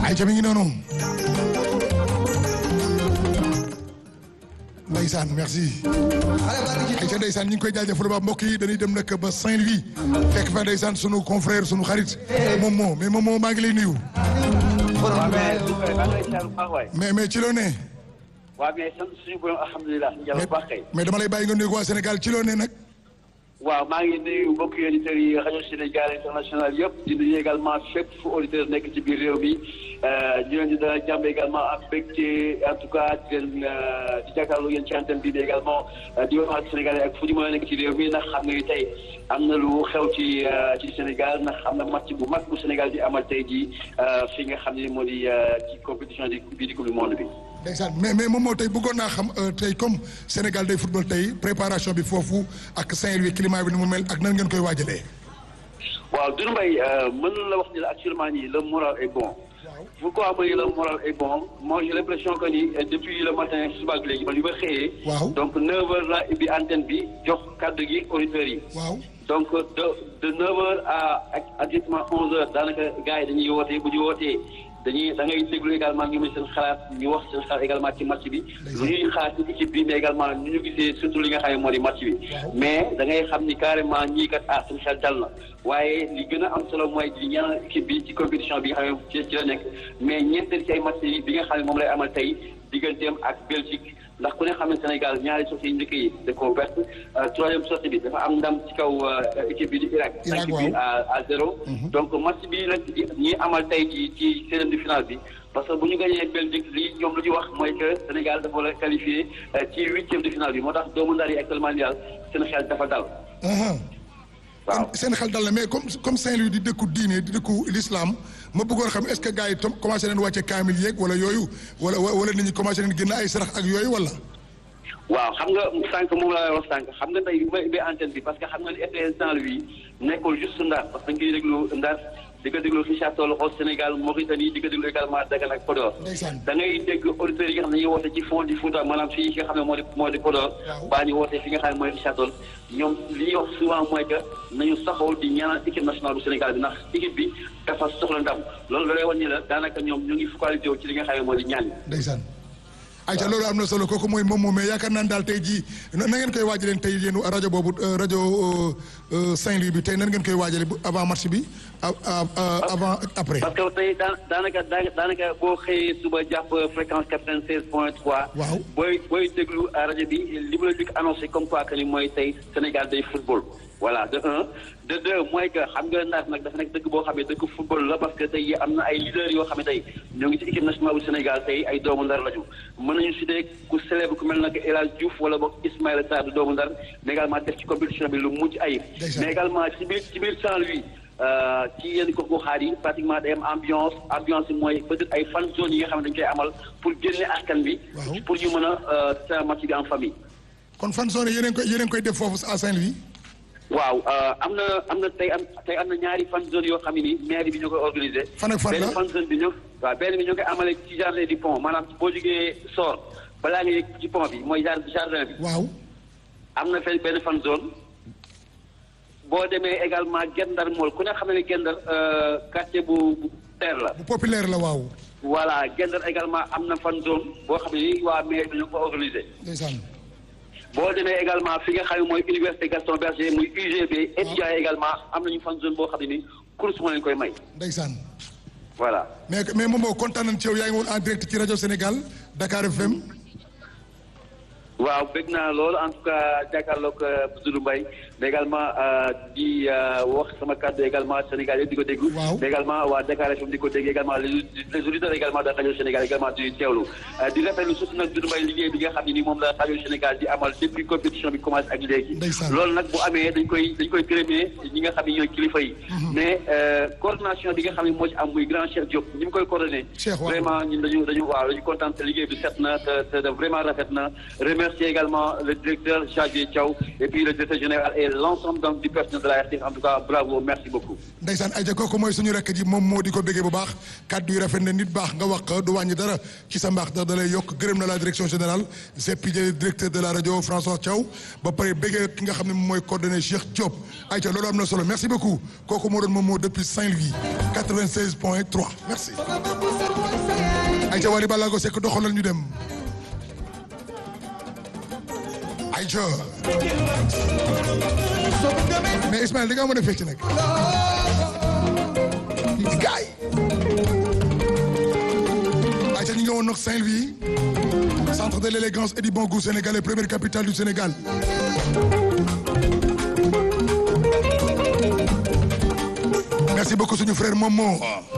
ayca mi ngi noonu ndeysaan merci ayca ndeysaan ñu ngi koy jaajëfal ba mbokk yi dañuy dem nag ba Saint-Louis fekk fa ndeysaan sunu confrère sunu xarit moom moo mais moom moo maa ngi lay nuyu mais mais ci loo ne waaw mais sant suñu borom alhamdulilah njàll bu baax kay mais dama lay bàyyi nga nuyu waa Sénégal ci loo ne nag waaw maa ngi nuyu mbokk auditeurs yi rajo Sénégal international yëpp di nuyu également fépp fu auditeur nekk ci biir réew mi ñu leen di dana jàmm également am mbégte en tout cas di leen di jàkkaarloo yéen ci antenne bi également di wax ak Sénégalais ak fu ñu mën a nekk ci réew mi ndax xam nga ni tey am na lu xew ci ci Sénégal ndax am na match bu mag bu Sénégal di amal tey jii fi nga xam ne moo di ci compétition di bii di coupe du monde bi. ndeysaan mais mais moom moo tey bëggoon naa xam tey comme Sénégal day football tey préparation bi foofu ak Saint-Louis climat bi ni mu mel ak nan ngeen koy waajalee. waaw Doudou Mbaye mën na la wax ni la actuellement nii le moral est bon. pourquoi ma ni le moral est bon moi j'ai l'impression que ni depuis le matin suba ak léegi man yu ma xëyee. waaw donc 9h la ubbi antenne bi jox kàddu gi auditeurs yi. waaw donc de de 9h à exactement 11h daanaka gars yi dañuy wootee bu ñu wootee. dañuy da ngay déglu également ñu ngi seen xalaat ñu wax seen xalaat également ci match bi lu ñuy xalaat ci équipe bi mais également ñu ñu gisee surtout li nga xam ne moo di match bi mais da ngay xam ni carrément ñii kat ah seen xel dal na waaye li gën a am solo mooy di ñaanal équipe bi ci compétition bi nga xam ne ci la nekk mais ñeenteel ci ay match yi bi nga xam ne moom lay amal tey digganteem ak Belgique ndax ku ne xam ne Sénégal ñaari sorties yi njëkk yi da koo perte troisième sortie bi dafa am ndam ci kaw équipe bi di Irak cinq bi à à zéro donc match bi nag ñi amal tey ci ci seizième de finale bi parce que bu ñu gagné Belgique li ñoom lu ñu wax mooy que Sénégal dafa la qualifié ci huitième de finale bi moo tax doomu ndar yi actuellement nii daal seen xel dafa dal waaw seen xel dal na mais comme comme Saint-Louis di dëkku diine di dëkku l'islam ma bëggoon xam est-ce que gars yi tam commencé nañ wàcce kaamil yeeg wala yooyu wala wala nit ñi commencé nañ génn ay sarax ak yooyu wala. waaw xam nga sànq moom laa wax sànq xam nga tey bi antenne bi parce que xam nga ni RTS Saint-Louis nekkul juste Ndar parce que dañ koy déglu Ndar di ko déglu Richard Toll au Sénégal Mauritanie di ko déglu également Dagana ak Podor. da ngay dégg auditeurs yi nga xam ne dañuy woote ci fond du Fouta maanaam fii nga xam ne moo di moo di Podor. baa ñu woote fi nga xam ne mooy Richard Toll ñoom li ñuy wax souvent mooy que nañu saxoo di ñaanal équipe nationale bu Sénégal bi ndax équipe bi dafa soxla ndam loolu da lay wan ni la daanaka ñoom ñu ngi focalisé wu ci li nga xam ne moo di ñaan ndeysaan ayca loolu am na solo kooku mooy moom moom mais yaakaar naa daal tey jii na ngeen koy waajalee tey yéen rajo boobu rajo Saint-Louis bi tey nan ngeen koy waajalee avant match bi avant après. parce que tey daan daanaka daanaka boo xëyee suba jàpp fréquence quatre-vingt-seize point trois. waaw booy booy déglu rajo bi li ma la jëkk annoncé comme quoi que ni mooy tey Sénégal day football. voilà de un de deux mooy que xam nga Ndar nag dafa nekk dëkk boo xam ne dëkk football la parce que tey am na ay leaders yoo xam ne tey ñoo ngi ci équipe nationale bu Sénégal tey ay doomu Ndar lañu mën nañu citer ku célèbre ku mel nag El Hadj Diouf wala boog Ismaïla Sarr du doomu Ndar mais également def ci compétition bi lu mucc ayib mais également ci biir ci biir Saint-Louis ci yenn gox goxaat yi pratiquement day am ambiance ambiance bi mooy peut-être ay fan zone yi nga xam ne dañu koy amal pour génne askan bi pour ñu mën a sa match bi en famille kon fan zone yéen koy yéen koy def foofu à Saint-Louis waaw am na am na tey am tey am na ñaari fan zone yoo xam ne ni maire bi ñoo koy organisé. fan ak fan la benn fan zone bi ñoo waaw benn bi ñoo koy amale ci jardin du pont maanaam boo jógee Sor balaa nga yegg ci pont bi mooy jardin bi. waaw. am na fenn benn fan zone boo demee également Gendar mool ku ne xam ne Gendar quartier bu bu teer la. bu populaire la waaw. voilà Gendar également am na fan zone boo xam ne ni waa maire bi ñoo ko organisé. ndeysaan. boo demee également fi nga xam ne mooy université Gaston Berger muy UGB étudiants également am nañu fan zone boo xam ne ni course moo leen koy may. ndeysaan. voilà. mais mais moom moo kontaan nañ ci yow yaa ngi woon en direct ci rajo Sénégal Dakar FM. waaw bëgg naa loolu en tout cas jàkkaarloog Doudou Mbaye mais également di wax sama kàddu également Sénégal yëpp di ko déglu. waaw mais également waa Dakar FM di ko dégg également les les auditeurs également de rajo Sénégal également di teewlu. di rafetlu surtout nag Doudou Mbaye liggéey bi nga xam ne ni moom la rajo Sénégal di amal depuis compétition bi commencé ak léegi. loolu nag bu amee dañ koy dañ koy gërëmee ñi nga xam ne ñooy kilifa yi. mais coordination bi nga xam ne moo ci am muy grand Cheikh Diop ni mu koy coordonné. vraiment ñun dañu dañu waaw dañu kontaan te liggéey bi set na te te vraiment rafet na remercier également le directeur Xavier Thiaw et puis le directeur général et l'ensemble donc du personnel de la RTS en tout cas bravo merci beaucoup. Ndeysaan Aïcha kooku mooy suñu rekk ji moom moo di ko béggee bu baax kàddu yi rafet na nit baax nga wax du wàññi dara ci sa mbaax ndax da lay yokk gërëm na la direction générale Zeppi directeur de la rajo François Thiaw ba pare béggee ki nga xam ne moom mooy coordonné Cheikh Diop Aïcha loolu am na solo merci beaucoup kooku moo doon moom moo depuis Saint-Louis 96 point 3 merci. Aïcha Wally Ballago Seck doxalal ñu dem. Aïcha mais Ismaël da ngaa mën a fecc nag gaay Aïcha ñu ngi woon nag Saint-Louis centre de l'élégance et du bon goût sénégalais première capitale du Sénégal merci beaucoup suñu frère Momo